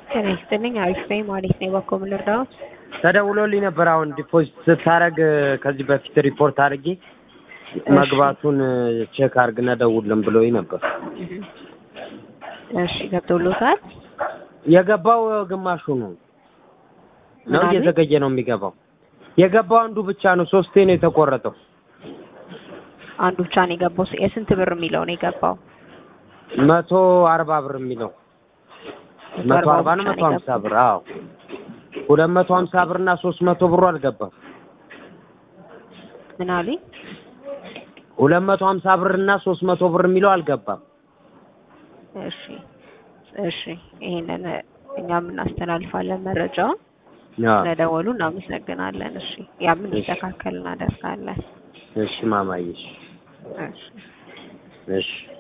ጤና ይስጥልኝ። አሪፍ ነኝ ማለት ነው። በኮ ምን ልርዳዎት? ተደውሎልኝ ነበር። አሁን ዲፖዚት ስታደርግ ከዚህ በፊት ሪፖርት አድርጌ መግባቱን ቼክ አድርግና ደውልን ብሎኝ ነበር። እሺ ገብቶሎታል? የገባው ግማሹ ነው ነው ምናምን? እየዘገየ ነው የሚገባው። የገባው አንዱ ብቻ ነው። ሶስቴ ነው የተቆረጠው። አንዱ ብቻ ነው የገባው። የስንት ብር የሚለው ነው የገባው? መቶ አርባ ብር የሚለው መቶ አርባ ነው መቶ ሀምሳ ብር አዎ ሁለት መቶ ሀምሳ ብር እና ሶስት መቶ ብሩ አልገባም። ምን አሉኝ? ሁለት መቶ ሀምሳ ብር እና ሶስት መቶ ብር የሚለው አልገባም። እሺ እሺ፣ ይሄንን እኛም እናስተላልፋለን መረጃውን። አዎ ስለደወሉ እናመሰግናለን። እሺ ያም እንዲስተካከል እናደርጋለን። እሺ ማማዬ እሺ እሺ እሺ